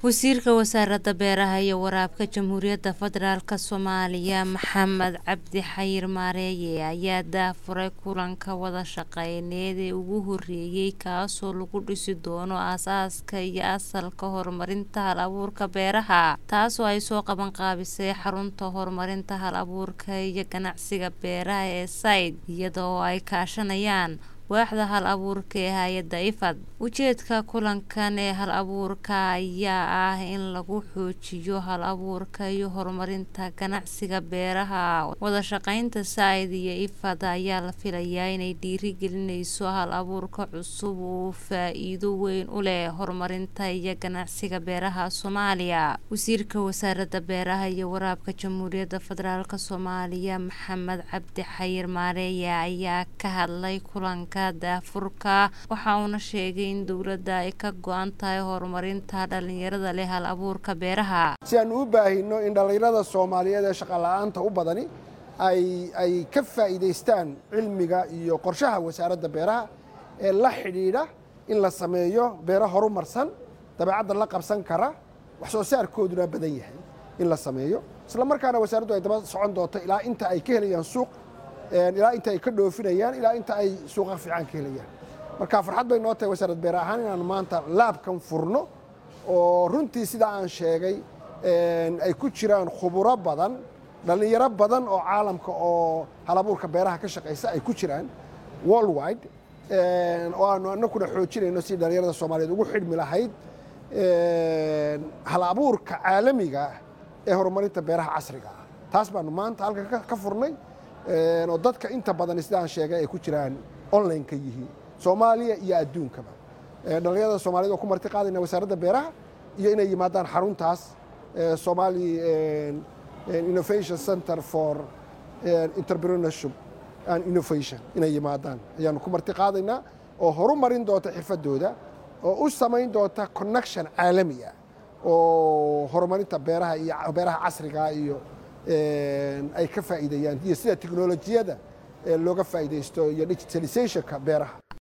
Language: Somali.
wasiirka wasaaradda beeraha iyo waraabka jamhuuriyadda federaalk soomaaliya maxamed cabdi xayir maareeye ayaa daafuray kulanka wada shaqeyneed ee ugu horeeyey kaasoo lagu dhisi doono aasaaska iyo asalka horumarinta hal abuurka beeraha taasoo ay soo qaban qaabisay xarunta horumarinta hal abuurka iyo ganacsiga beeraha ee sayd iyadoo ay kaashanayaan waaxda hal abuurka ee hay-adda ifad ujeedka kulankan ee hal abuurka ayaa ah in lagu xoojiyo hal abuurka iyo horumarinta ganacsiga beeraha wada shaqeynta said iyo ifad ayaa la filayaa inay dhiirigelinayso hal abuurka cusub uu faa-iido weyn u leh horumarinta iyo ganacsiga beeraha soomaaliya wasiirka wasaaradda beeraha iyo waraabka jamhuuriyadda federaalk soomaaliya maxamed cabdi xayir maareeye ayaa ka hadlay kulanka daafurka waxa uuna sheegay in dowladda ay ka go-an tahay horumarinta dhalinyarada leh hal abuurka beeraha si aanu u baahino in dhallinyarada soomaaliyeed ee shaqala-aanta u badani ay ka faa'iidaystaan cilmiga iyo qorshaha wasaaradda beeraha ee la xidhiidha in la sameeyo beero horumarsan dabeecadda la qabsan kara wax soo saarkooduna badan yahay in la sameeyo isla markaana wasaaraddu ay daba socon doonto ilaa inta ay ka helayaan suuq ilaa inta ay ka dhoofinayaan ilaa inta ay suuqa fiican ka helayaan marka farxad bay noo tahay wasaarad beer ahaan inaanu maanta laabkan furno oo runtii sidaa aan sheegay ay ku jiraan khuburo badan dhallinyaro badan oo caalamka oo halabuurka beeraha ka shaqaysa ay ku jiraan worldwide oo aanu anakuna xoojinayno si dhallinyarada soomaaliyeed ugu xidhmi lahayd hal abuurka caalamiga ee horumarinta beeraha casriga ah taas baanu maanta halkan ka furnay oo dadka inta badan sidaan sheegay ay ku jiraan online ka yihiin soomaaliya iyo adduunkaba dhallinyarada soomaaliyed oo ku marti qaadayna wasaaradda beeraha iyo inay yimaadaan xaruntaas somali innovation center for entrepreneurship and innovation inay yimaadaan ayaanu ku marti qaadaynaa oo horumarin doonta xirfadooda oo u samayn doonta connection caalami ah oo horumarinta beeraha iyo beeraha casriga iyo ay ka faa'iideeyaan iyo sida teknolojiyada looga faa'iidaysto iyo digitalizationka beeraha